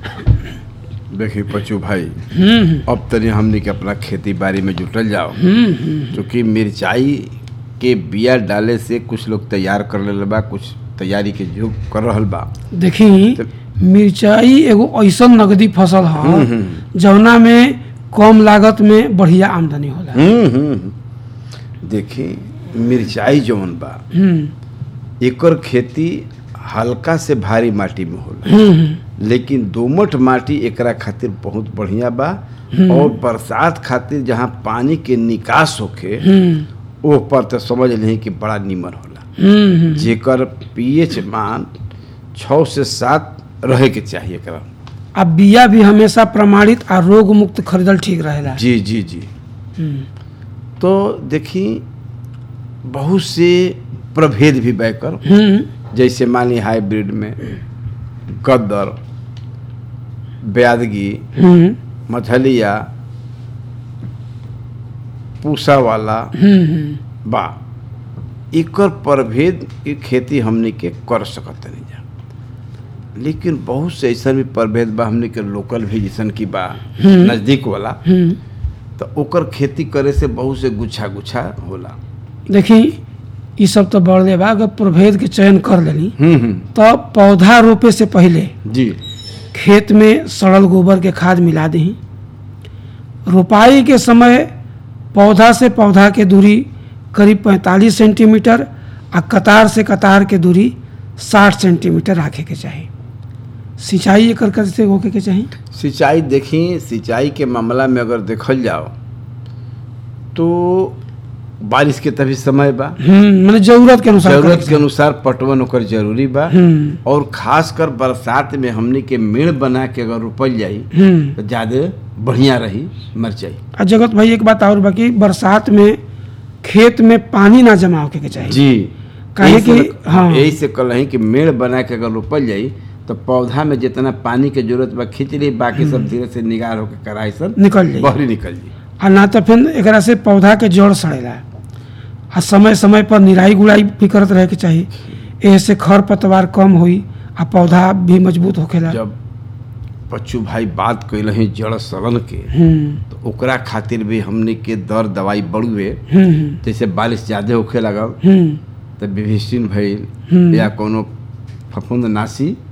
देखिए पचू भाई हम्म अब तनी हमनी के अपना खेती बाड़ी में जुटल जाओ हम्म हम्म क्योंकि मिरचाई के बिया डाले से कुछ लोग तैयार कर ले बा कुछ तैयारी के जो कर रहल बा देखी तो- मिरचाई एगो ऐसन नगदी फसल हम्म, ह जवना में कम लागत में बढ़िया आमदनी होला हम्म हम्म देखिए मिरचाई जौन बा हम्म एकर खेती हल्का से भारी माटी में होला हम्म लेकिन दोमट माटी एकरा खातिर बहुत बढ़िया बा और बरसात खातिर जहाँ पानी के निकास होखे हम्म ओह पर तो समझ नहीं कि बड़ा नीमन होला हम्म जेकर पीएच मान छः से सात रहे के चाहिए एकरा आ बिया भी हमेशा प्रमाणित आ रोग मुक्त खरीदल ठीक रहेला जी जी जी हम्म तो देखी बहुत से प्रभेद भी बैकर हम्म जैसे मान ली हाइब्रिड में गद्दर ब्यादगी हम्म मछलिया पूसा वाला हम्म हम्म बा एकर प्रभेद के खेती हमने के कर सकत नहीं जा लेकिन बहुत से ऐसा भी प्रभेद बा हमने के लोकल भी जैसन की बा हम्म। नज़दीक वाला हम्म तो ओकर खेती करे से बहुत से गुच्छा गुच्छा होला देखी ई सब तो बढ़ले बा अगर प्रभेद के चयन कर लेनी हम्म हम्म तो पौधा रोपे से पहले जी खेत में सड़ल गोबर के खाद मिला दही रोपाई के समय पौधा से पौधा के दूरी करीब 45 सेंटीमीटर आ कतार से कतार के दूरी 60 सेंटीमीटर रखे के चाही सिंचाई एकर कैसे होके के चाही सिंचाई देखी सिंचाई के मामला में अगर देखल जाओ तो बारिश के तभी समय बा हम्म माने जरूरत के अनुसार करे जरूरत के अनुसार पटवन ओकर जरूरी बा हम्म और खासकर बरसात में हमनी के मेड़ बना के अगर रोपल जाई हम्म तो ज्यादा बढ़िया रही मिरचाई आ जगत भाई एक बात और बाकी बरसात में खेत में पानी ना जमा होके के चाही जी काहे यही से- कि- हाँ। यही से कल कि मेड़ बना के अगर रोपल जाई तो पौधा में जितना पानी के जरूरत बा खींच ली बाकी सब धीरे से निगार होकर कराई सब निकल जाई बहरी निकल जी आ ना तो फिर एकरा से पौधा के जड़ सड़ेला आ समय समय पर निराई गुड़ाई भी करत रहे के चाही ऐसे खर पतवार कम होई आ पौधा भी मजबूत होखेला जब बच्चू भाई बात कैल ही जड़ सड़न के हम्म तो ओकरा खातिर भी हमने के दर दवाई बढ़ुए हम्म जैसे बारिश ज्यादा होखे लगल हम्म तो विभिषिन भइल हम्म। या कोनो फफूंद नासी